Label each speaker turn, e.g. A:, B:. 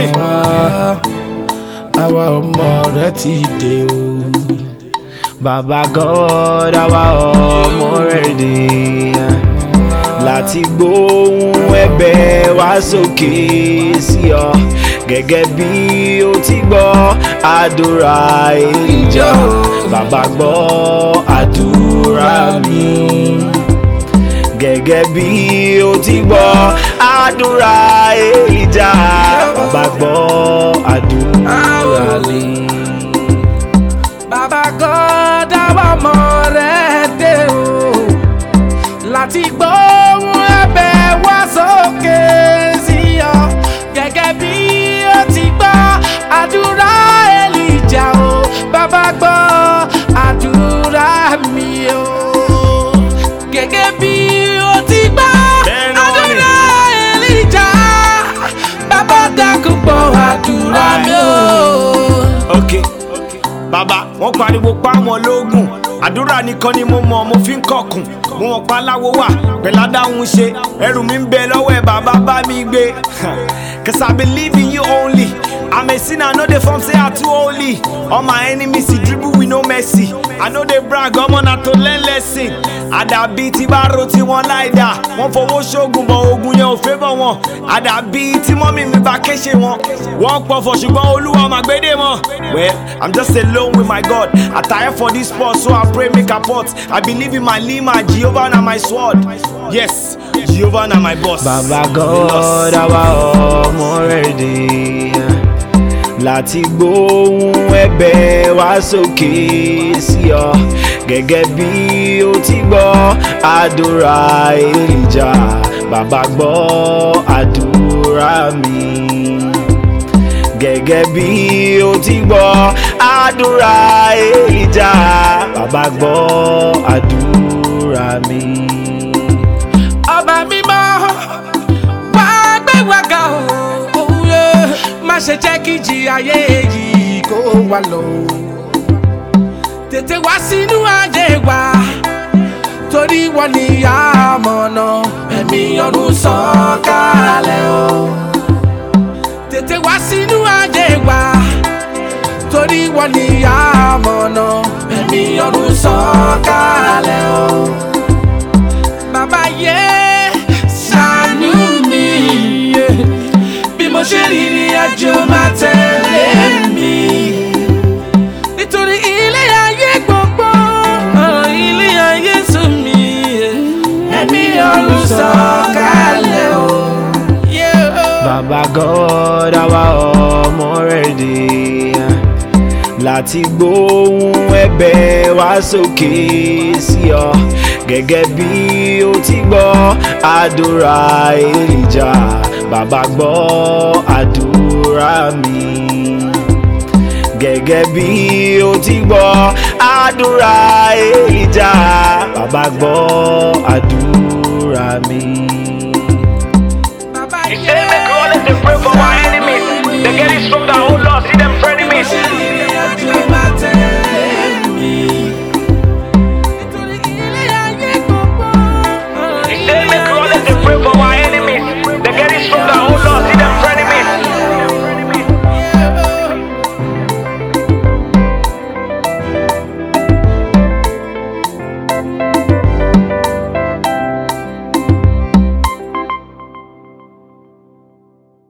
A: àwa ọmọ rẹ ti dé o. bàbá God àwa ọmọ rẹ dé láti gbóhùn ẹ̀bẹ̀ wá sókè sí ọ gẹ́gẹ́ bí o ti gbọ́ àdúrà ìjọ bàbá gbọ́ àdúrà mi gẹ́gẹ́ bí o ti gbọ́ àdúrà ìjà bàbá gbọ́ àdúrà mi.
B: bàbá God àwa ọmọ rẹ̀ dé o láti gbóhùn ẹ̀bẹ̀ wá sókè sí ọ gẹ́gẹ́ bí ó ti gbọ́ àdúrà Èlíjà o bàbá gbọ́ àdúrà mi o gẹ́gẹ́ bí ó ti gbọ́
A: Bẹ́ẹ̀ náà ni.
B: àdúrà Èlíjà bàbá dákun gbọ́ àdúrà mi o.
A: ok bàbá wọn pariwo pa wọn lóògùn àdúrà nìkan ni mo mọ mo fi ń kọkùn mo mọ pa láwo wà pẹ̀ládáhùn ṣe ẹrù mi ń bẹ lọ́wọ́ ẹ̀ bàbá bá mi gbé cause i believe in you only i'm a sinner no dey form say i too holy all my enemies dey dribble with no mercy i no dey brag ọmọ na to learn lesson àdàbí tí bá ro tí wọn láìda wọn fowó ṣoògùn bọ ogun yẹn ò fẹ́ bọ̀ wọn àdàbí tí mọ́mí mi bá kéṣe wọn wọ́n pọ̀fọ̀ ṣùgbọ́n olúwa ọmọ àgbédè mọ́. well i'm just alone with my god i tire for this sport so i pray make i port i believe in my lima jehovah na my sword yes jehovah na my boss. bàbá God àwa ọmọ rẹ̀ dé láti gbóhùn ẹ̀bẹ̀ wá sókè sí ọ gẹ́gẹ́ bí o ti gbọ́ àdúrà Èlíjà bàbá gbọ́ àdúrà mi gẹ́gẹ́ bí o ti gbọ́ àdúrà Èlíjà bàbá gbọ́ àdúrà mi.
B: ọba mímọ́ wá gbé wa ga o òye má ṣe jẹ́ kí ìjì ayé yìí kó wa lọ tètè wá sínú ayé wa torí wọn ní àmọ̀nà ẹ̀mí ọ̀run sọ̀kalẹ̀ o tètè wá sínú ayé wa torí wọn ní àmọ̀nà ẹ̀mí ọ̀run sọ̀kalẹ̀ o bàbá yẹ ṣàánú mi yẹ. bí mo ṣe rìnrìn àjò máa tẹ̀lé mi. nítorí ilé ayé gbogbo ọ̀rọ̀ ilé ayé sùn mí yẹ. ẹ̀mí ọ̀run sọ̀kalẹ̀ o. yẹ o.
A: Bàbá God àwa ọmọ rẹ̀ dé láti gbóhùn ẹ̀bẹ̀ wá sókè sí ọ gẹ́gẹ́ bí o ti gbọ́ àdúrà Èlíjà bàbá gbọ́ àdúrà mi gẹ́gẹ́ bí o ti gbọ́ àdúrà Èlíjà bàbá gbọ́ àdúrà mi.